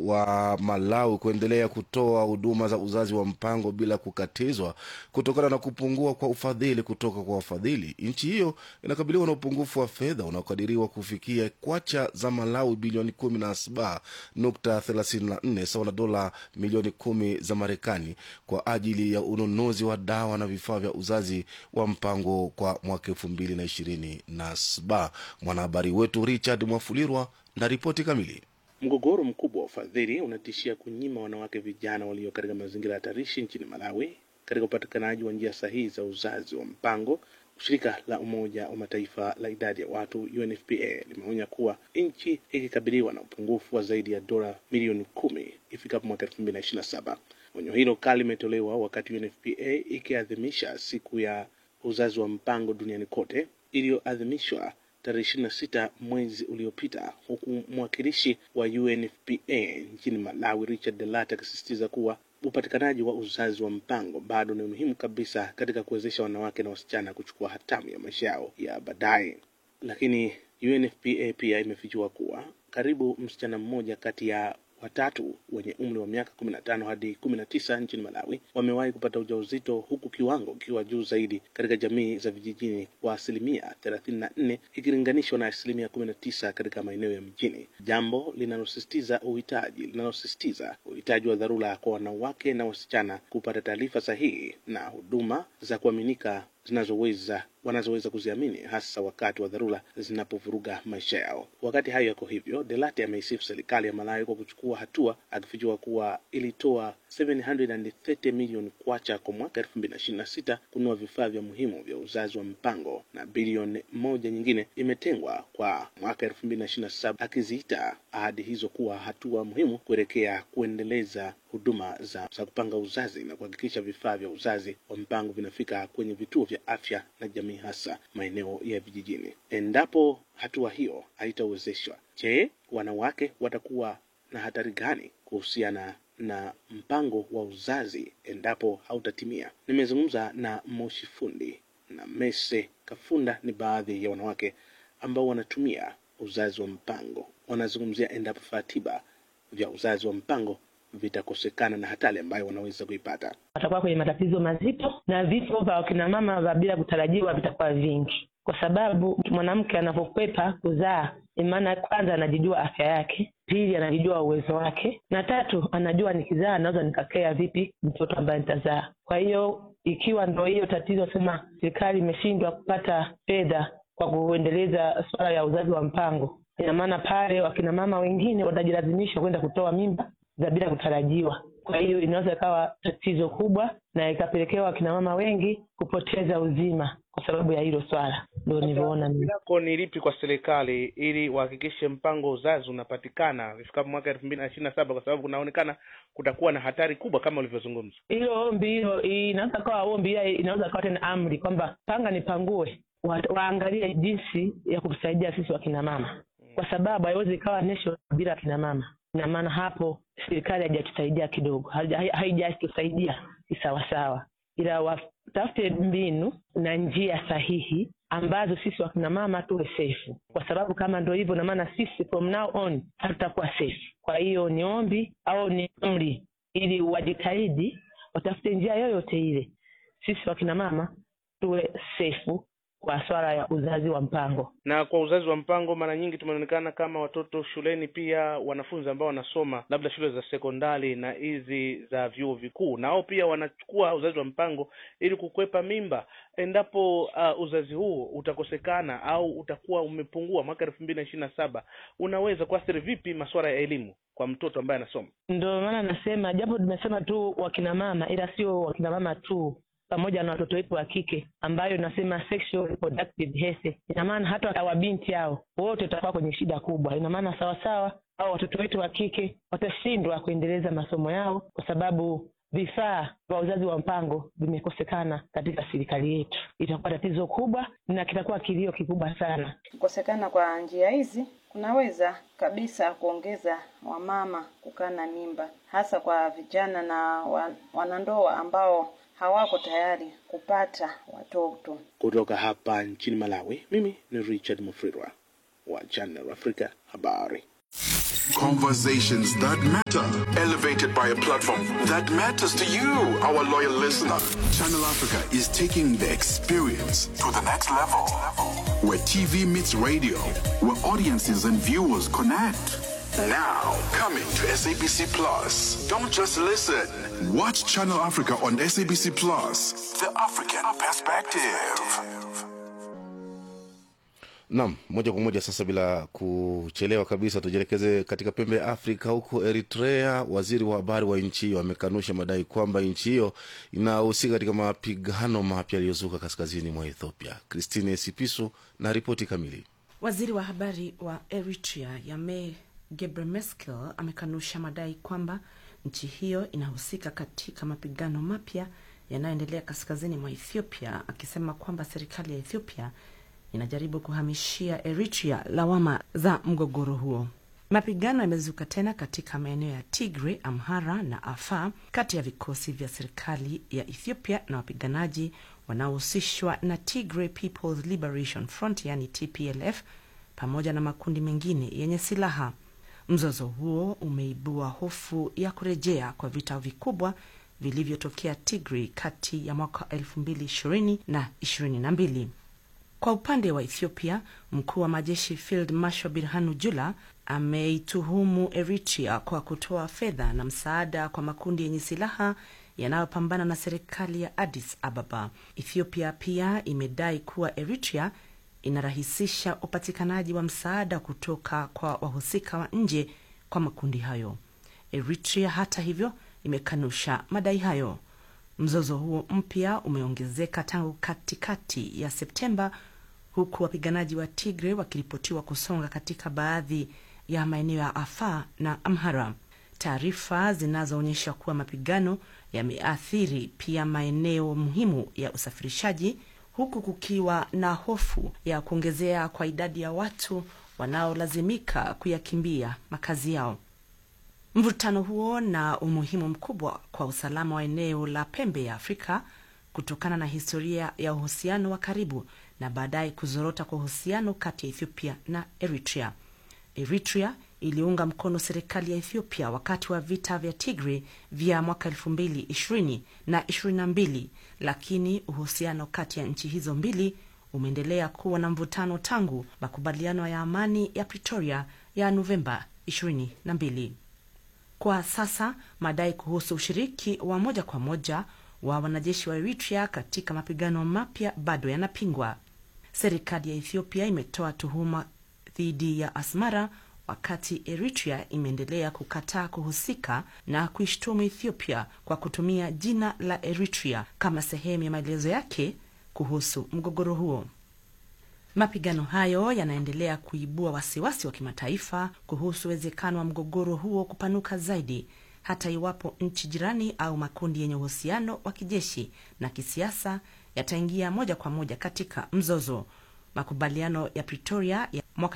wa Malawi kuendelea kutoa huduma za uzazi wa mpango bila kukatizwa kutokana na kupungua kwa ufadhili kutoka kwa wafadhili. Nchi hiyo inakabiliwa na upungufu wa fedha unaokadiriwa kufikia kwacha za Malawi bilioni 17.34 sawa na dola milioni kumi za Marekani kwa ajili ya ununuzi wa dawa na vifaa vya uzazi wa mpango kwa mwaka elfu mbili na ishirini na saba. Mwanahabari wetu Richard Mwafulirwa na ripoti kamili. Mgogoro mkubwa wa ufadhili unatishia kunyima wanawake vijana walio katika mazingira hatarishi nchini Malawi katika upatikanaji wa njia sahihi za uzazi wa mpango. Shirika la Umoja wa Mataifa la idadi ya watu UNFPA limeonya kuwa nchi ikikabiliwa na upungufu wa zaidi ya dola milioni kumi ifikapo mwaka elfu mbili na ishirini na saba. Onyo hilo kali limetolewa wakati UNFPA ikiadhimisha siku ya uzazi wa mpango duniani kote iliyoadhimishwa tarehe ishirini na sita mwezi uliopita, huku mwakilishi wa UNFPA nchini Malawi Richard Delata akisisitiza kuwa upatikanaji wa uzazi wa mpango bado ni muhimu kabisa katika kuwezesha wanawake na wasichana kuchukua hatamu ya maisha yao ya baadaye. Lakini UNFPA pia imefichua kuwa karibu msichana mmoja kati ya watatu wenye umri wa miaka kumi na tano hadi kumi na tisa nchini Malawi wamewahi kupata ujauzito huku kiwango kikiwa juu zaidi katika jamii za vijijini kwa asilimia thelathini na nne ikilinganishwa na asilimia kumi na tisa katika maeneo ya mjini, jambo linalosisitiza uhitaji linalosisitiza uhitaji wa dharura kwa wanawake na wasichana kupata taarifa sahihi na huduma za kuaminika zinazoweza wanazoweza kuziamini hasa wakati wa dharura zinapovuruga maisha yao. Wakati hayo yako hivyo, Delate ameisifu serikali ya Malawi kwa kuchukua hatua, akifichua kuwa ilitoa 730 milioni kwacha kwa mwaka elfu mbili na ishirini na sita kununua vifaa vya muhimu vya uzazi wa mpango na bilioni moja nyingine imetengwa kwa mwaka elfu mbili na ishirini na saba akiziita ahadi hizo kuwa hatua muhimu kuelekea kuendeleza huduma za, za kupanga uzazi na kuhakikisha vifaa vya uzazi wa mpango vinafika kwenye vituo vya afya na jamii, hasa maeneo ya vijijini. Endapo hatua hiyo haitawezeshwa, je, wanawake watakuwa na hatari gani kuhusiana na mpango wa uzazi endapo hautatimia? Nimezungumza na Moshi Fundi na Mese Kafunda, ni baadhi ya wanawake ambao wanatumia uzazi wa mpango. Wanazungumzia endapo vifaa tiba vya uzazi wa mpango vitakosekana na hatari ambayo wanaweza kuipata. Watakuwa kwenye matatizo mazito na vifo vya wakina mama vya bila kutarajiwa vitakuwa vingi, kwa sababu mwanamke anapokwepa kuzaa, maana kwanza anajijua afya yake, pili anajijua uwezo wake, na tatu anajua nikizaa naweza nikakea vipi mtoto ambaye nitazaa. Kwa hiyo ikiwa ndo hiyo tatizo, sema serikali imeshindwa kupata fedha kwa kuendeleza suala ya uzazi wa mpango, ina maana pale wakina mama wengine watajilazimisha kwenda kutoa mimba za bila kutarajiwa. Kwa hiyo inaweza ikawa tatizo kubwa na ikapelekewa wakina mama wengi kupoteza uzima kwa sababu ya hilo swala. Ndio nilivyoona mimi. lako ni lipi kwa serikali ili wahakikishe mpango wa uzazi unapatikana ifikapo mwaka elfu mbili na ishirini na saba kwa sababu kunaonekana kutakuwa na hatari kubwa kama ulivyozungumza. Hilo ombi hilo inaweza kawa ombi, ila inaweza kawa tena amri kwamba panga nipangue, wa, waangalie jinsi ya kutusaidia sisi wakina mama, kwa sababu haiwezi ikawa nation bila wakina mama. Ina maana hapo serikali haijatusaidia kidogo, haijatusaidia kisawasawa, ila watafute mbinu na njia sahihi ambazo sisi wakina mama tuwe safe, kwa sababu kama ndio hivyo, na maana sisi from now on hatutakuwa safe. Kwa hiyo ni ombi au ni amri, ili wajitahidi watafute njia yoyote ile, sisi wakina mama tuwe safe kwa swala ya uzazi wa mpango. Na kwa uzazi wa mpango, mara nyingi tumeonekana kama watoto shuleni, pia wanafunzi ambao wanasoma labda shule za sekondari na hizi za vyuo vikuu, nao pia wanachukua uzazi wa mpango ili kukwepa mimba. Endapo uh, uzazi huu utakosekana au utakuwa umepungua mwaka elfu mbili na ishirini na saba, unaweza kuathiri vipi masuala ya elimu kwa mtoto ambaye anasoma? Ndio maana nasema, japo tumesema tu wakina mama, ila sio wakina mama tu pamoja na watoto wetu wa kike ambayo nasema sexual reproductive health. Ina maana hata wabinti hao wote tutakuwa kwenye shida kubwa. Ina maana sawasawa, au watoto wetu wa kike watashindwa kuendeleza masomo yao kwa sababu vifaa vya uzazi wa mpango vimekosekana katika serikali yetu. Itakuwa tatizo kubwa na kitakuwa kilio kikubwa sana. Kukosekana kwa njia hizi kunaweza kabisa kuongeza wamama kukana mimba, hasa kwa vijana na wa, wanandoa ambao hawako tayari kupata watoto. Kutoka hapa nchini Malawi, mimi ni Richard Mufrirwa wa Channel Africa Habari. Conversations that matter, elevated by a platform that matters to you, our loyal listener. Channel Africa is taking the experience to the next level. Where TV meets radio, where audiences and viewers connect. Now, coming to SABC Plus. Don't just listen. Watch Channel Africa on SABC Plus. The African perspective. Naam, moja kwa moja sasa, bila kuchelewa kabisa, tujielekeze katika pembe ya Afrika. Huko Eritrea, waziri wa habari wa nchi hiyo amekanusha madai kwamba nchi hiyo inahusika katika mapigano mapya yaliyozuka kaskazini mwa Ethiopia. Christine Sipisu na ripoti kamili. Waziri wa habari wa Eritrea Yame Gebremeskel amekanusha madai kwamba nchi hiyo inahusika katika mapigano mapya yanayoendelea kaskazini mwa Ethiopia, akisema kwamba serikali ya Ethiopia inajaribu kuhamishia Eritrea lawama za mgogoro huo. Mapigano yamezuka tena katika maeneo ya Tigray, Amhara na Afar kati ya vikosi vya serikali ya Ethiopia na wapiganaji wanaohusishwa na Tigray People's Liberation Front, yani TPLF, pamoja na makundi mengine yenye silaha. Mzozo huo umeibua hofu ya kurejea kwa vita vikubwa vilivyotokea Tigray kati ya mwaka 2020 na 22. Kwa upande wa Ethiopia, mkuu wa majeshi Field Marshal Birhanu Jula ameituhumu Eritrea kwa kutoa fedha na msaada kwa makundi yenye silaha yanayopambana na serikali ya Addis Ababa. Ethiopia pia imedai kuwa Eritrea inarahisisha upatikanaji wa msaada kutoka kwa wahusika wa nje kwa makundi hayo. Eritrea hata hivyo imekanusha madai hayo. Mzozo huo mpya umeongezeka tangu katikati ya Septemba, huku wapiganaji wa Tigre wakiripotiwa kusonga katika baadhi ya maeneo ya Afar na Amhara. Taarifa zinazoonyesha kuwa mapigano yameathiri pia maeneo muhimu ya usafirishaji, huku kukiwa na hofu ya kuongezea kwa idadi ya watu wanaolazimika kuyakimbia makazi yao. Mvutano huo na umuhimu mkubwa kwa usalama wa eneo la pembe ya Afrika kutokana na historia ya uhusiano wa karibu na baadaye kuzorota kwa uhusiano kati ya Ethiopia na Eritrea. Eritrea iliunga mkono serikali ya Ethiopia wakati wa vita vya Tigray vya mwaka 2020 na 22, lakini uhusiano kati ya nchi hizo mbili umeendelea kuwa na mvutano tangu makubaliano ya amani ya Pretoria ya Novemba 22. Kwa sasa madai kuhusu ushiriki wa moja kwa moja wa wanajeshi wa Eritrea katika mapigano mapya bado yanapingwa. Serikali ya Ethiopia imetoa tuhuma dhidi ya Asmara, wakati Eritrea imeendelea kukataa kuhusika na kuishtumu Ethiopia kwa kutumia jina la Eritrea kama sehemu ya maelezo yake kuhusu mgogoro huo. Mapigano hayo yanaendelea kuibua wasiwasi wa kimataifa kuhusu uwezekano wa mgogoro huo kupanuka zaidi, hata iwapo nchi jirani au makundi yenye uhusiano wa kijeshi na kisiasa yataingia moja kwa moja katika mzozo. Makubaliano ya Pretoria ya mwaka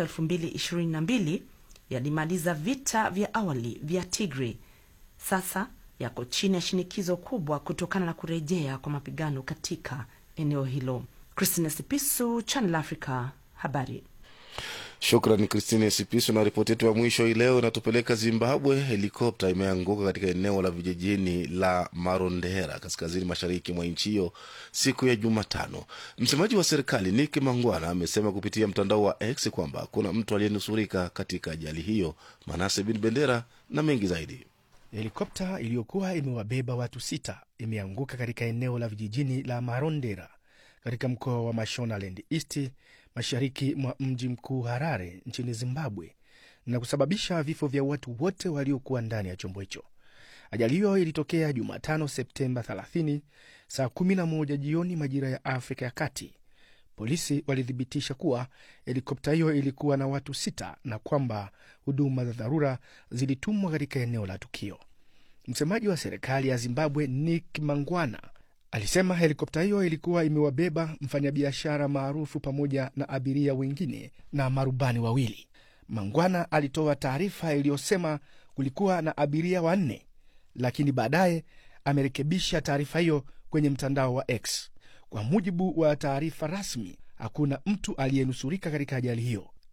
2022 yalimaliza vita vya awali vya Tigray. Sasa yako chini ya shinikizo kubwa kutokana na kurejea kwa mapigano katika eneo hilo. Christine Sipisu, Channel Africa, habari. Shukran Christine Sipisu na ripoti yetu ya mwisho hii leo inatupeleka Zimbabwe. Helikopta imeanguka katika eneo la vijijini la Marondera, kaskazini mashariki mwa nchi hiyo siku ya Jumatano. Msemaji wa serikali Nick Mangwana amesema kupitia mtandao wa X kwamba hakuna mtu aliyenusurika katika ajali hiyo. Manase Bin Bendera na mengi zaidi. Helikopta iliyokuwa imewabeba watu sita imeanguka katika eneo la vijijini la Marondera katika mkoa wa Mashonaland East mashariki mwa mji mkuu Harare nchini Zimbabwe na kusababisha vifo vya watu wote waliokuwa ndani ya chombo hicho. Ajali hiyo ilitokea Jumatano Septemba 30 saa 11 jioni majira ya Afrika ya Kati. Polisi walithibitisha kuwa helikopta hiyo ilikuwa na watu sita na kwamba huduma za dharura zilitumwa katika eneo la tukio. Msemaji wa serikali ya Zimbabwe Nick Mangwana alisema helikopta hiyo ilikuwa imewabeba mfanyabiashara maarufu pamoja na abiria wengine na marubani wawili. Mangwana alitoa taarifa iliyosema kulikuwa na abiria wanne, lakini baadaye amerekebisha taarifa hiyo kwenye mtandao wa X. Kwa mujibu wa taarifa rasmi, hakuna mtu aliyenusurika katika ajali hiyo.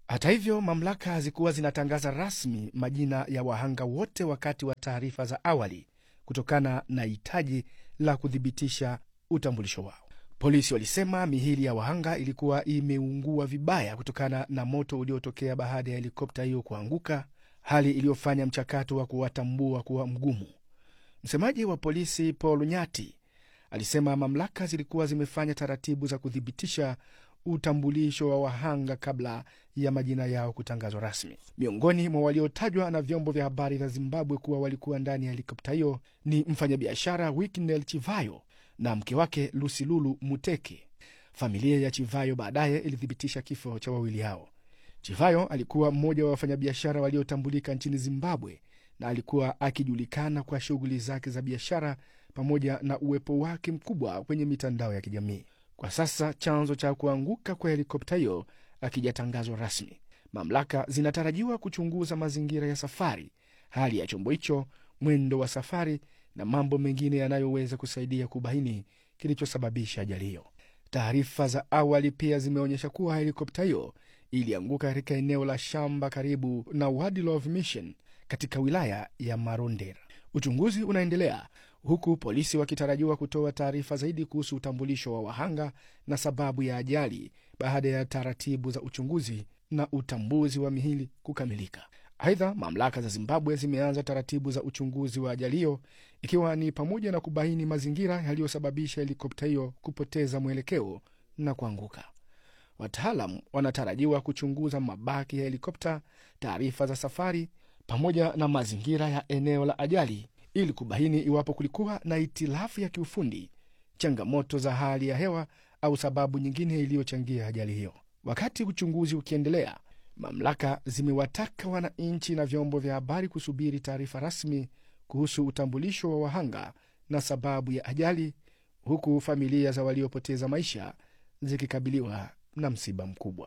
Hata hivyo, mamlaka hazikuwa zinatangaza rasmi majina ya wahanga wote wakati wa taarifa za awali kutokana na hitaji la kuthibitisha utambulisho wao. Polisi walisema mihili ya wahanga ilikuwa imeungua vibaya kutokana na moto uliotokea baada ya helikopta hiyo kuanguka, hali iliyofanya mchakato wa kuwatambua kuwa mgumu. Msemaji wa polisi Paul Nyati alisema mamlaka zilikuwa zimefanya taratibu za kuthibitisha utambulisho wa wahanga kabla ya majina yao kutangazwa rasmi. Miongoni mwa waliotajwa na vyombo vya habari vya Zimbabwe kuwa walikuwa ndani ya helikopta hiyo ni mfanyabiashara Wicknell Chivayo na mke wake Lusilulu Muteke. Familia ya Chivayo baadaye ilithibitisha kifo cha wawili hao. Chivayo alikuwa mmoja wa wafanyabiashara waliotambulika nchini Zimbabwe na alikuwa akijulikana kwa shughuli zake za biashara pamoja na uwepo wake mkubwa kwenye mitandao ya kijamii. Kwa sasa chanzo cha kuanguka kwa helikopta hiyo akijatangazwa rasmi. Mamlaka zinatarajiwa kuchunguza mazingira ya safari, hali ya chombo hicho, mwendo wa safari na mambo mengine yanayoweza kusaidia kubaini kilichosababisha ajali hiyo. Taarifa za awali pia zimeonyesha kuwa helikopta hiyo ilianguka katika eneo la shamba karibu na Wadilow Mission katika wilaya ya Marondera. Uchunguzi unaendelea huku polisi wakitarajiwa kutoa taarifa zaidi kuhusu utambulisho wa wahanga na sababu ya ajali baada ya taratibu za uchunguzi na utambuzi wa mihili kukamilika. Aidha, mamlaka za Zimbabwe zimeanza taratibu za uchunguzi wa ajali hiyo, ikiwa ni pamoja na kubaini mazingira yaliyosababisha helikopta hiyo kupoteza mwelekeo na kuanguka. Wataalam wanatarajiwa kuchunguza mabaki ya helikopta, taarifa za safari, pamoja na mazingira ya eneo la ajali ili kubaini iwapo kulikuwa na itilafu ya kiufundi, changamoto za hali ya hewa au sababu nyingine iliyochangia ajali hiyo. Wakati uchunguzi ukiendelea, mamlaka zimewataka wananchi na vyombo vya habari kusubiri taarifa rasmi kuhusu utambulisho wa wahanga na sababu ya ajali, huku familia za waliopoteza maisha zikikabiliwa na msiba mkubwa.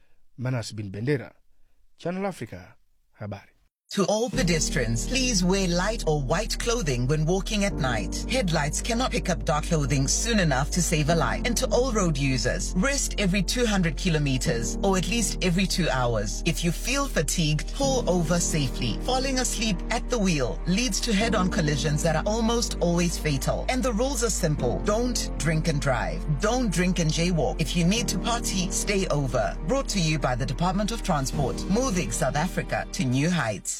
Manas bin Bendera, Channel Africa, habari. To all pedestrians, please wear light or white clothing when walking at night. Headlights cannot pick up dark clothing soon enough to save a life. And to all road users, rest every 200 kilometers or at least every two hours. If you feel fatigued, pull over safely. Falling asleep at the wheel leads to head on collisions that are almost always fatal. And the rules are simple don't drink and drive. Don't drink and jaywalk. If you need to party, stay over. Brought to you by the Department of Transport, moving South Africa to new heights.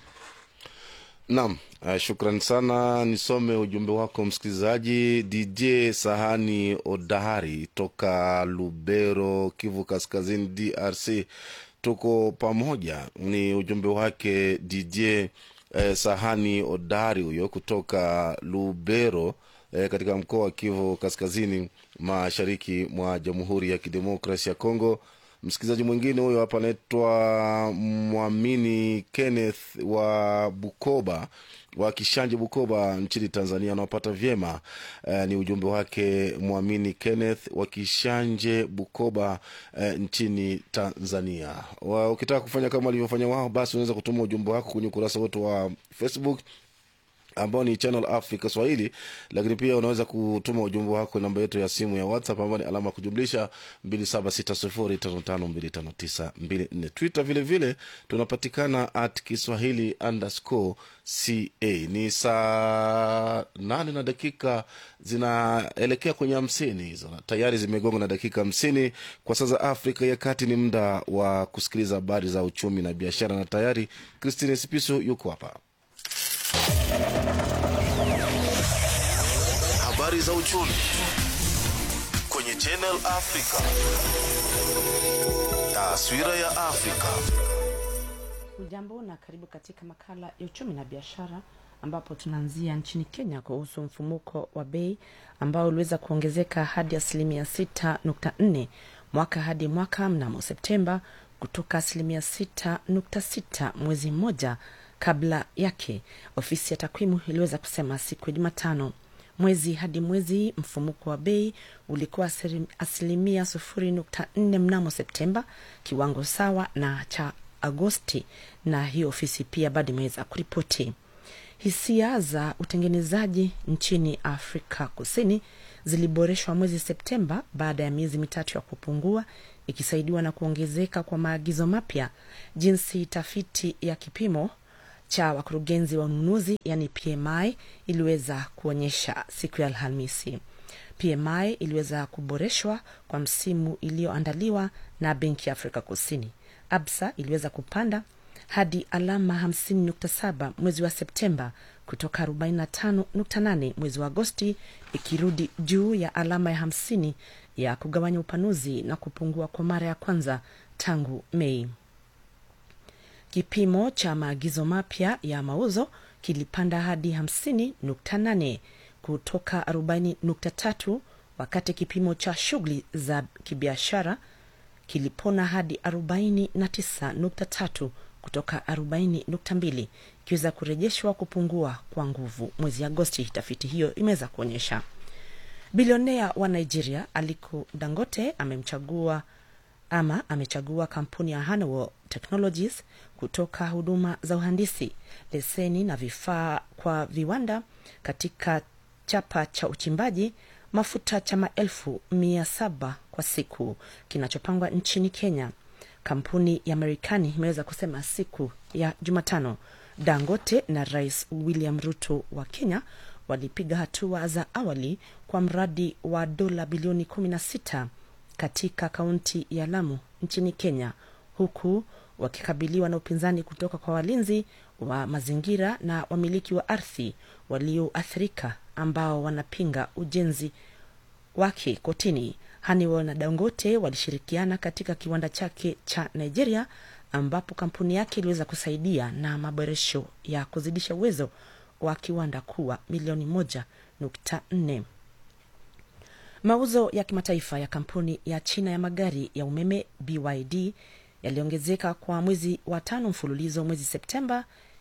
Naam, uh, shukran sana. Nisome ujumbe wako msikilizaji. DJ Sahani Odahari toka Lubero, Kivu Kaskazini, DRC. Tuko pamoja, ni ujumbe wake DJ eh, Sahani Odahari huyo kutoka Lubero eh, katika mkoa wa Kivu Kaskazini, mashariki mwa Jamhuri ya Kidemokrasi ya Kongo. Msikilizaji mwingine huyo hapa anaitwa Mwamini Kenneth wa Bukoba wa Kishanje, Bukoba nchini Tanzania, anaopata vyema. Uh, ni ujumbe wake Mwamini Kenneth wa Kishanje, Bukoba uh, nchini Tanzania. Wa, ukitaka kufanya kama walivyofanya wao, basi unaweza kutuma ujumbe wako kwenye ukurasa wetu wa Facebook ambao ni Channel Africa Swahili, lakini pia unaweza kutuma ujumbe wako namba yetu ya simu ya WhatsApp ambayo ni alama kujumlisha 2760552594. Twitter vile vile tunapatikana at Kiswahili underscore ca. Ni saa nane na dakika zinaelekea kwenye hamsini hizo, tayari zimegonga na dakika hamsini kwa saa za Afrika ya Kati. Ni muda wa kusikiliza habari za uchumi na biashara, na tayari Christine Sipiso yuko hapa. Habari za uchumi kwenye Channel Africa. Taswira ya Afrika. Ujambo na karibu katika makala ya uchumi na biashara, ambapo tunaanzia nchini Kenya kuhusu mfumuko wa bei ambao uliweza kuongezeka hadi asilimia sita nukta nne mwaka hadi mwaka mnamo Septemba kutoka asilimia sita nukta sita mwezi mmoja kabla yake, ofisi ya takwimu iliweza kusema siku ya Jumatano. Mwezi hadi mwezi mfumuko wa bei ulikuwa asilimia sufuri nukta nne mnamo Septemba, kiwango sawa na cha Agosti, na hiyo ofisi pia bado imeweza kuripoti hisia za utengenezaji nchini Afrika Kusini ziliboreshwa mwezi Septemba baada ya miezi mitatu ya kupungua ikisaidiwa na kuongezeka kwa maagizo mapya, jinsi tafiti ya kipimo cha wakurugenzi wa ununuzi yani PMI iliweza kuonyesha siku ya Alhamisi. PMI iliweza kuboreshwa kwa msimu iliyoandaliwa na Benki ya Afrika Kusini. Absa iliweza kupanda hadi alama 50.7 mwezi wa Septemba kutoka 45.8 mwezi wa Agosti, ikirudi juu ya alama ya 50 ya kugawanya upanuzi na kupungua kwa mara ya kwanza tangu Mei. Kipimo cha maagizo mapya ya mauzo kilipanda hadi 50.8 kutoka 40.3 wakati kipimo cha shughuli za kibiashara kilipona hadi 49.3 kutoka 40.2 ikiweza kurejeshwa kupungua kwa nguvu mwezi Agosti, tafiti hiyo imeweza kuonyesha. Bilionea wa Nigeria Aliko Dangote amemchagua ama amechagua kampuni ya Honeywell Technologies kutoka huduma za uhandisi, leseni na vifaa kwa viwanda katika chapa cha uchimbaji mafuta cha maelfu mia saba kwa siku kinachopangwa nchini Kenya. Kampuni ya Marekani imeweza kusema siku ya Jumatano. Dangote na Rais William Ruto wa Kenya walipiga hatua za awali kwa mradi wa dola bilioni 16 katika kaunti ya Lamu nchini Kenya, huku wakikabiliwa na upinzani kutoka kwa walinzi wa mazingira na wamiliki wa ardhi walioathirika ambao wanapinga ujenzi wake kotini. Honeywell na Dangote walishirikiana katika kiwanda chake cha Nigeria ambapo kampuni yake iliweza kusaidia na maboresho ya kuzidisha uwezo wa kiwanda kuwa milioni moja nukta nne. Mauzo ya kimataifa ya kampuni ya China ya magari ya umeme BYD yaliongezeka kwa mwezi wa tano mfululizo mwezi Septemba,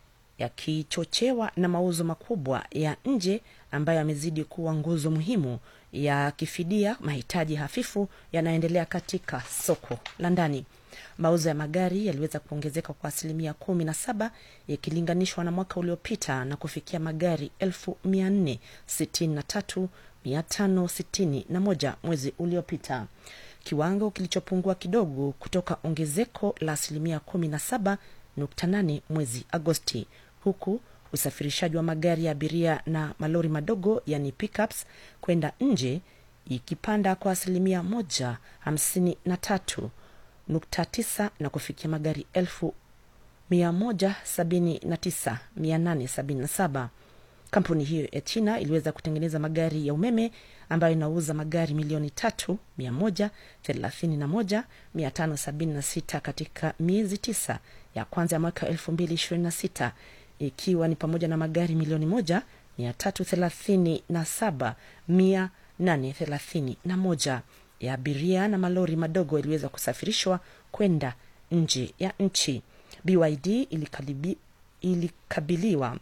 yakichochewa na mauzo makubwa ya nje ambayo yamezidi kuwa nguzo muhimu ya kifidia mahitaji hafifu yanayoendelea katika soko la ndani. Mauzo ya magari yaliweza kuongezeka kwa asilimia kumi na saba yakilinganishwa na mwaka uliopita na kufikia magari elfu mia nne sitini na tatu mia tano sitini na moja mwezi uliopita, kiwango kilichopungua kidogo kutoka ongezeko la asilimia kumi na saba nukta nane mwezi Agosti, huku usafirishaji wa magari ya abiria na malori madogo yani pickups kwenda nje ikipanda kwa asilimia moja hamsini na tatu nukta tisa na kufikia magari elfu mia moja sabini na tisa mia nane sabini na saba. Kampuni hiyo ya China iliweza kutengeneza magari ya umeme ambayo inauza magari milioni tatu mia moja thelathini na moja mia tano sabini na sita katika miezi tisa ya kwanza ya mwaka elfu mbili ishirini na sita ikiwa ni pamoja na magari milioni moja mia tatu thelathini na saba mia nane thelathini na moja ya abiria na malori madogo yaliweza kusafirishwa kwenda nje ya nchi. BYD ilikalibi, ilikabiliwa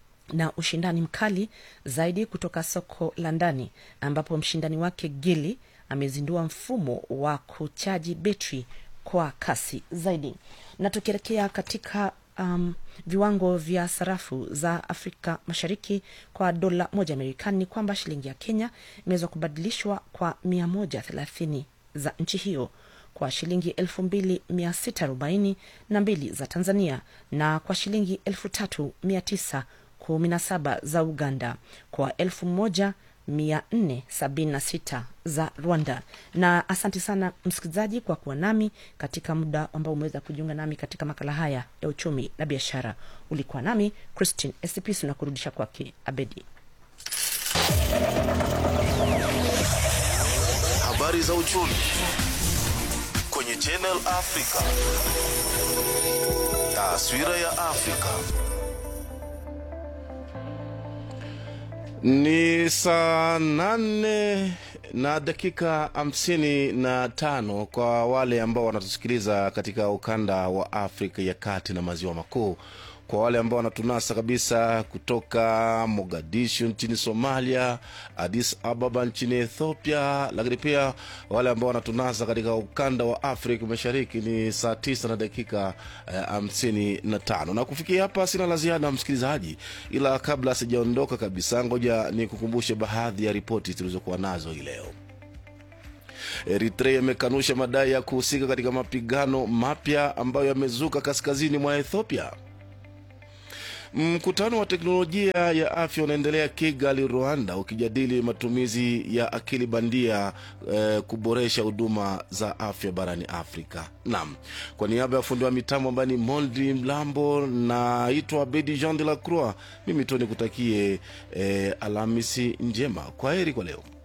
na ushindani mkali zaidi kutoka soko la ndani ambapo mshindani wake Geely amezindua mfumo wa kuchaji betri kwa kasi zaidi. Na tukielekea katika um, viwango vya sarafu za Afrika Mashariki kwa dola moja Marekani ni kwamba shilingi ya Kenya imeweza kubadilishwa kwa mia moja thelathini za nchi hiyo kwa shilingi elfu mbili mia sita arobaini na mbili za Tanzania na kwa shilingi elfu tatu mia tisa kumi na saba za Uganda kwa elfu moja mia nne sabini na sita za Rwanda. Na asante sana msikilizaji kwa kuwa nami katika muda ambao umeweza kujiunga nami katika makala haya ya uchumi na biashara. Ulikuwa nami Christine Esipis na kurudisha kwake Abedi. Habari za uchumi kwenye Channel Africa. Taswira ya Afrika. Ni saa nane na dakika hamsini na tano kwa wale ambao wanatusikiliza katika ukanda wa Afrika ya kati na maziwa makuu. Kwa wale ambao wanatunasa kabisa kutoka Mogadishu nchini Somalia, Addis Ababa nchini Ethiopia, lakini pia wale ambao wanatunasa katika ukanda wa Afrika Mashariki ni saa tisa na dakika hamsini eh, na tano. Na kufikia hapa sina la ziada msikilizaji, ila kabla sijaondoka kabisa, ngoja ni kukumbushe baadhi ya ripoti tulizokuwa nazo hii leo. Eritrea imekanusha madai ya kuhusika katika mapigano mapya ambayo yamezuka kaskazini mwa Ethiopia. Mkutano wa teknolojia ya afya unaendelea Kigali, Rwanda, ukijadili matumizi ya akili bandia eh, kuboresha huduma za afya barani Afrika. Naam, kwa niaba ya fundi wa mitambo ambaye ni Mondi Mlambo, naitwa Bedi Jean de la Croix. Mimi tu nikutakie eh, Alhamisi njema. Kwa heri kwa leo.